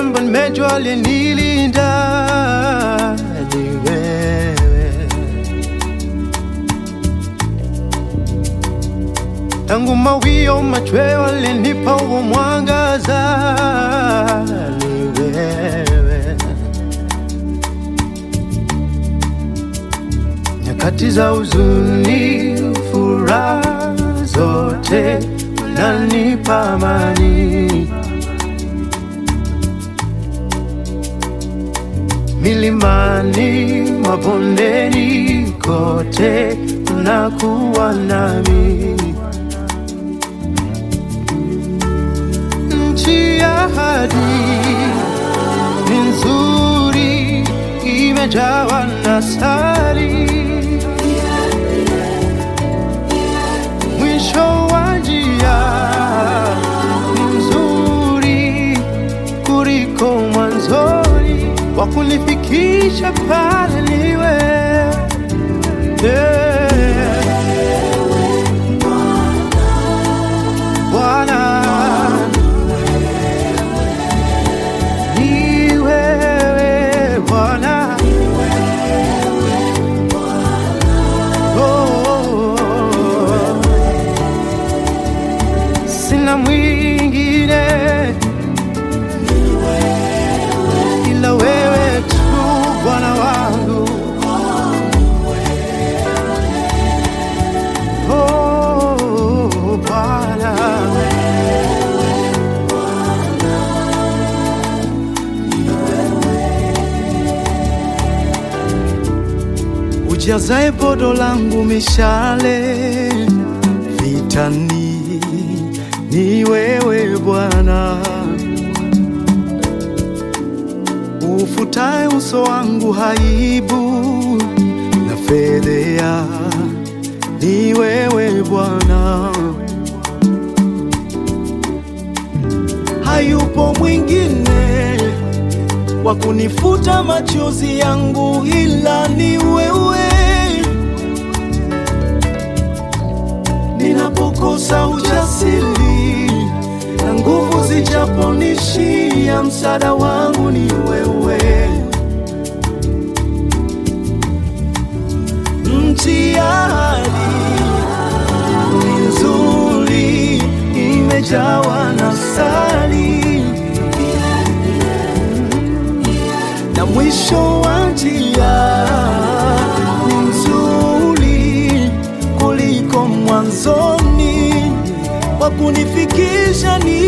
kwamba nimejua aliyenilinda ni wewe. Tangu mawio machweo alinipa huo mwangaza ni wewe. Nyakati za huzuni, furaha zote unanipa amani. Milimani, mabondeni, kote unakuwa nami. Nchi ya ahadi ni nzuri, imejawa na sari. Mwisho wa njia ni mzuri kuliko mwanzoni, wa kunifikisha pale niwe yeah. Bwana ni wewe Bwana, oh, sina mwingine ila wewe tu Bwana wangu, oh Bwana. ujazae podo langu mishale vitani, ni wewe Bwana, ufutae uso wangu haibu na fedhea, ni wewe Bwana, hayupo mwingine wa kunifuta machozi yangu ila ni wewe. Ninapokosa ujasiri na nguvu zijaponishia, msaada wangu ni wewe. Nchi ya ahadi ni nzuri, imejawa na sali na mwisho wa njia ni mzuri kuliko mwanzoni, wa kunifikisha ni